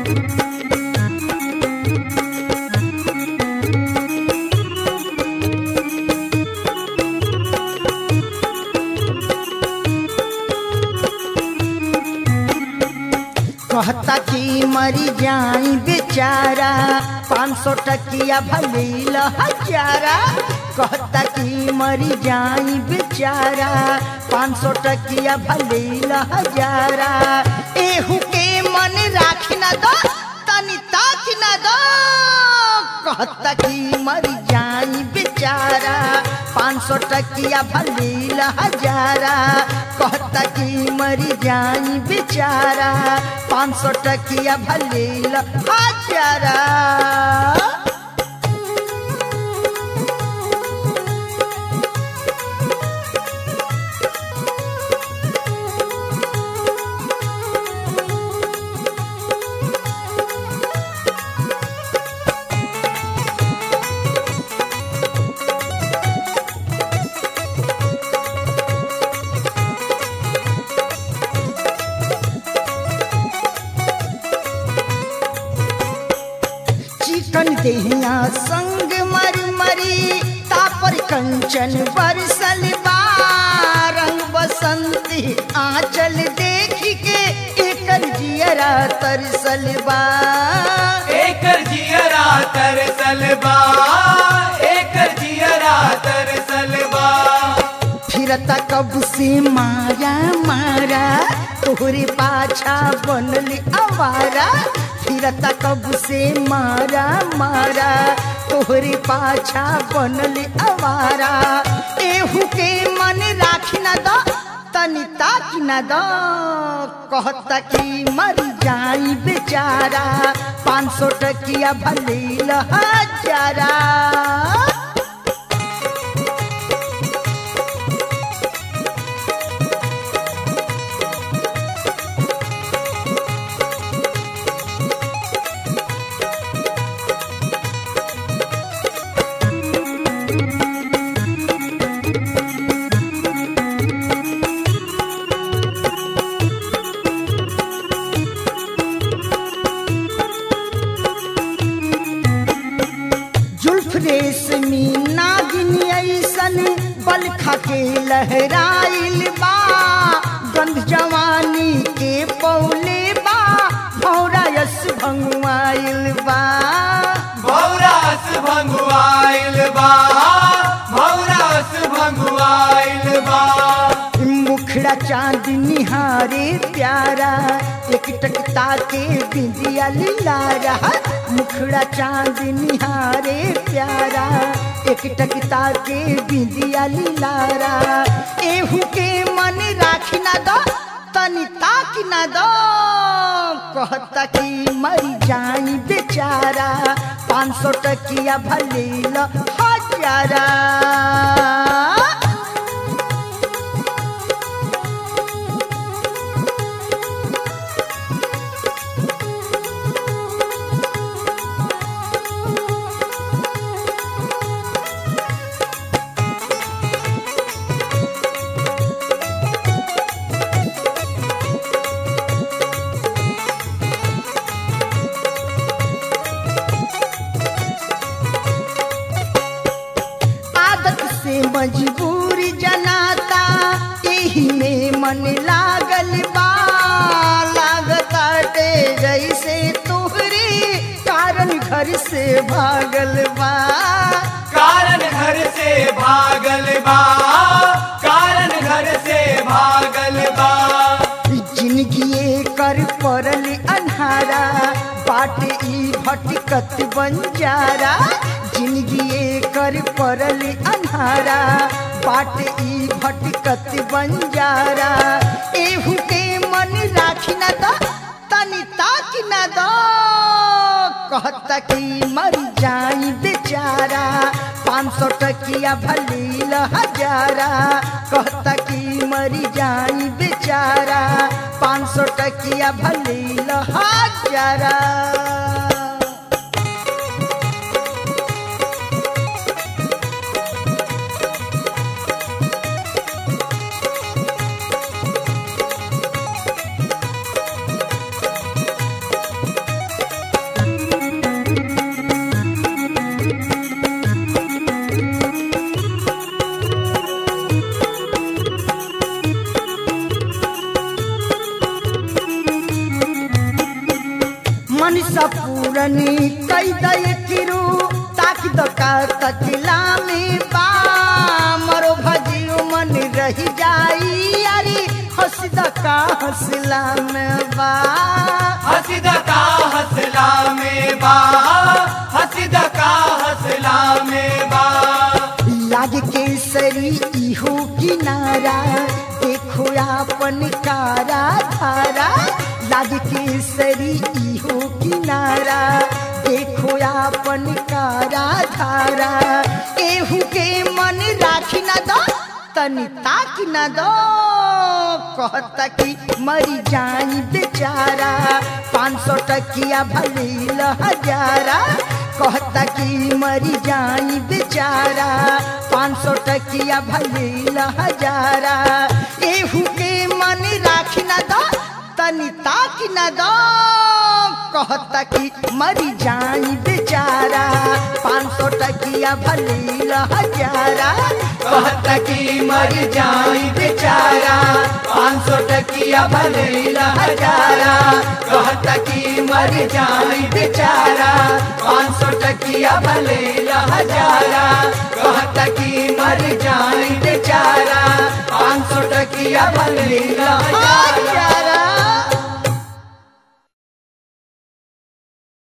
कहता कि मरी जाई बेचारा पाँच सौ टकिया भलील हजारा कहता कि मरी जाई बेचारा पाँच सौ टकिया भलील हजारा एहू के मन राखी न दो तनी ताक न दो कहता कि मरी जाई बेचारा पाँच सौ टकिया भलील हजारा कहता कि मरी जाई बेचारा पाँच सौ टकिया भलील हजारा चिकन देहिया संग मर मरी तापर कंचन बरसल बा रंग बसंती आंचल देख के एकर जियरा तरसल बा एकर जियरा तरसल बा एकर जियरा तरसल बा फिरता कब से मारा मारा तोहरे पाछा बनल आवारा फिरता कब से मारा मारा तोहरे पाछा बनल आवारा एहू के मन राखी न दो तनी ताक न दो कहता कि मर जाई बेचारा पाँच सौ टकिया भलील हजारा जुल्फ रेशमी नागिन ऐसन बल खके लहराइल बा गंध जवानी के पौले बा भौरा यस भंगुआइल बा भौरास भंगुआइल बा भौरास भंगुआइल बा मुखड़ा चांद निहारे प्यारा एक टकता के बिंदिया लीलारा मुखड़ा चांद निहारे प्यारा एक टकता के बिंदिया लीलारा एहू के मन राखी न दो तनी ताक न दो कहता कि मर जाई बेचारा पाँच सौ टकिया भलील हजारा आदत से मजबूरी जनाता यही में मन लागल बा लागताटे जैसे तोहरे कारण घर से भागल बा कारण घर से भागल बा कारण घर से भागल बा जिंदगी कर पड़ल अन्हारा बाट ई भटकत बंजारा जिंदगी कर पड़ल अन्हारा बाट ई भटकत बंजारा एहू के मन राखी न दो तनी ताक न दो कहता कि मर जाई बेचारा पाँच सौ टकिया भलील हजारा कहता कि मरी जाई बेचारा पाँच सौ टकिया भलील हजारा मन सपूरनी कई दय किरू ताकि दका तकला में बा मरो भजियो मन रही जाई अरे हंस दका हंसला में बा हसीदा का हसला में बा हसीदा का हसला में बा लाग केसरी इहो किनारा देखो आपन कारा धारा लाग केसरी इहो किनारा देखो आपन कारा धारा एहू के मन राखी न दो तनी ताकि न दो कहता कि मरी जाई बेचारा पाँच सौ टकिया भले हजारा कहता कि मरी जाई बेचारा पाँच सौ टकिया भले हजारा एहू के मन राखी न दो तनी ताकि न दो कहता कि मरी जाई बेचारा पाँच सौ टकिया भले हजारा कहता कि मर जाई बेचारा पाँच सौ टकिया भले हजारा कहता कि मर जाई बेचारा पाँच सौ टकिया भले हजारा कहता कि मर जाई बेचारा पाँच सौ टकिया भले हजारा हजारा